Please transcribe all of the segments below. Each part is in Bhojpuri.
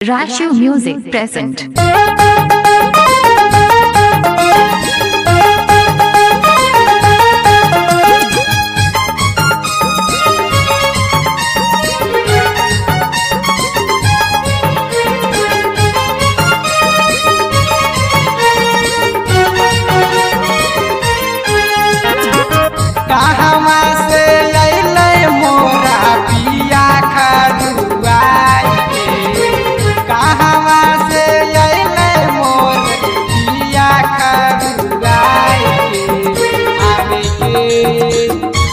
Rashu Music present. कहवा से लैले मोरा पिया खरुआई के कहवा से लैले मोर पिया खरुआई के आवे के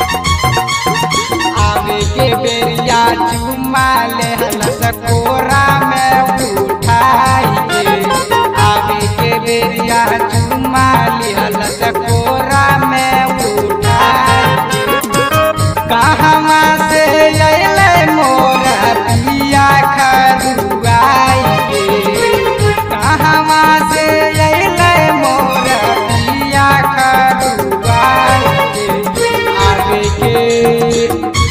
आवे के बेरिया चुमा ले सकोरा में उठाई के आवे के बेरिया चुमा ले सकोरा में उठाई के कहवा से अइले मोर पिया खरुआई के कहवा से अइले मोर पिया खरुआई के आवे के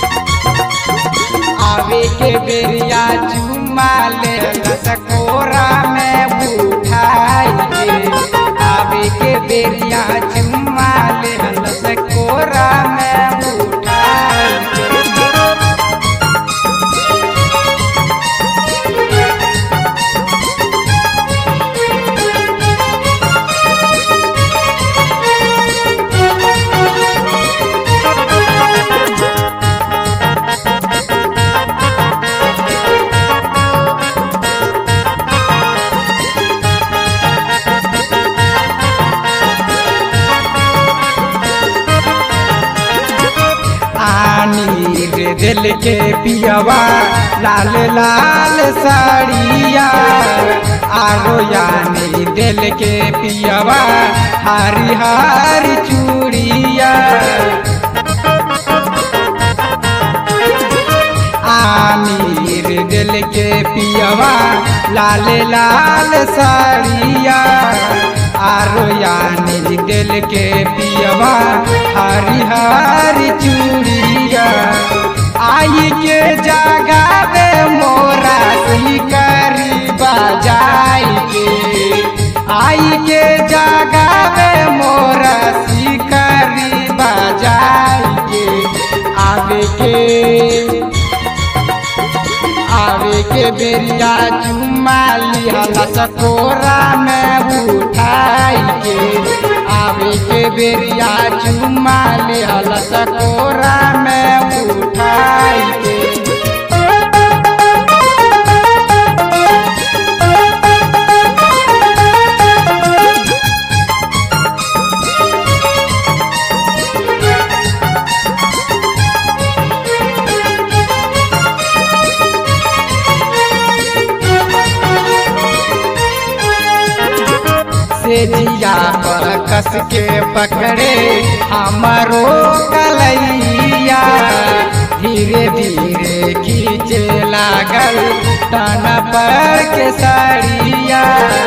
आवे के बेरिया चुमा ले सकोरा में उठाई के आवे के बेरिया चुमा ले सकोरा में उठाई के आनी रे दिल के पियवा लाल लाल साड़िया आरो यानी दिल के पियवा हरी हरी चूड़िया आनी रे दिल के पियवा लाल लाल साड़िया आरो यानी दिल के पियवा हरी हरी चूड़िया आई के जगावे मोरा सही करी बजाई के आई के जगावे मोरा सी करी बजाई के आवे के आवे के बेरिया चुमा लिहला सकोरा में उठाई के आवे के बेरिया चुमा लिहला सकोरा में उठाई के से जिया पर कस के पकड़े हमारो कलैया धीरे धीरे खींचे लागल तन पर के साड़िया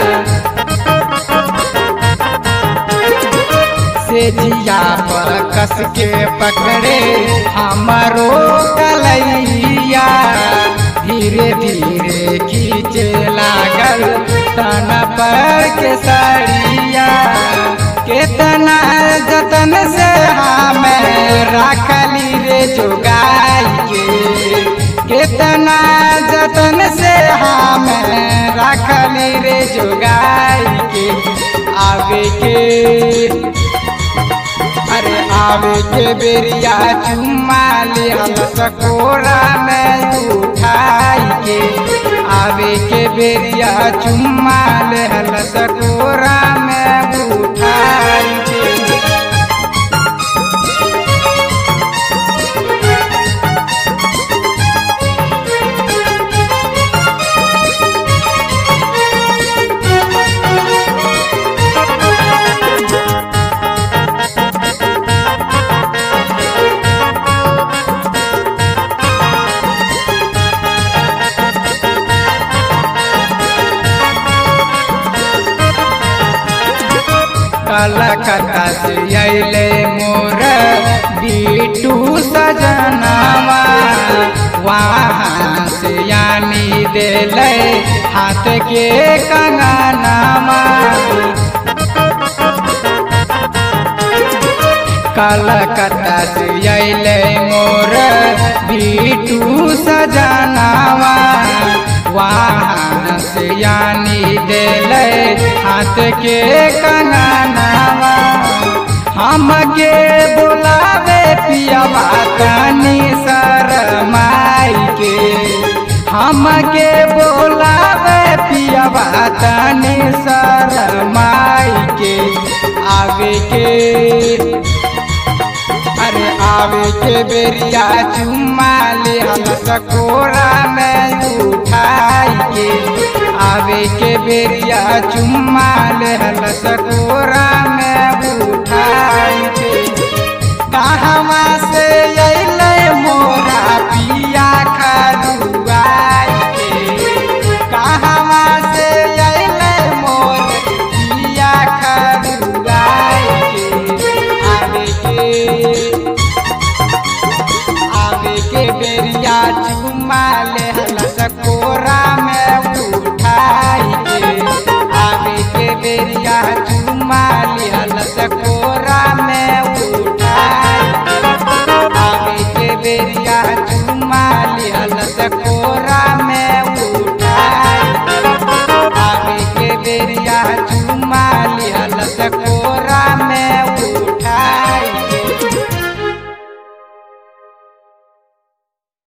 से जिया पर कस के पकड़े हमारो कलैया धीरे धीरे खींचे लागल तन पर के साड़िया केतना जतन से हमें रखली रे जोगाई के केतना जतन से हमें रखली रे जोगाई के आवे के अरे आवे के बेरिया चुम्मा ले हम सकोरा में उठाई के आवे के बेरिया चुम्मा ले हम सकोरा में उठाई के कलकत्ता से अले मोर बीटू सजनावा वहाँ से यानी दिले हाथ के कंगनावा कलकत्ता से अले मोर बीटू सजनावा वहाँ से यानी दिले हाथ के कंगनावा हमके बुलावे पियावा तनी शरमाई के हमके बोलावे पियावा तनी शरमाई के आगे के अरे आवे के बेरिया चुम्मा ले हम सकोरा में उठाई के आवे के बेरिया चुम्मा ले हम सकोरा में उठाई के कहवा से अइले मोरा पिया खरुआई के कहवा से अइले मोर पिया खरुआई के आवे के आवे के बेरिया चुमा ले हलस कोरा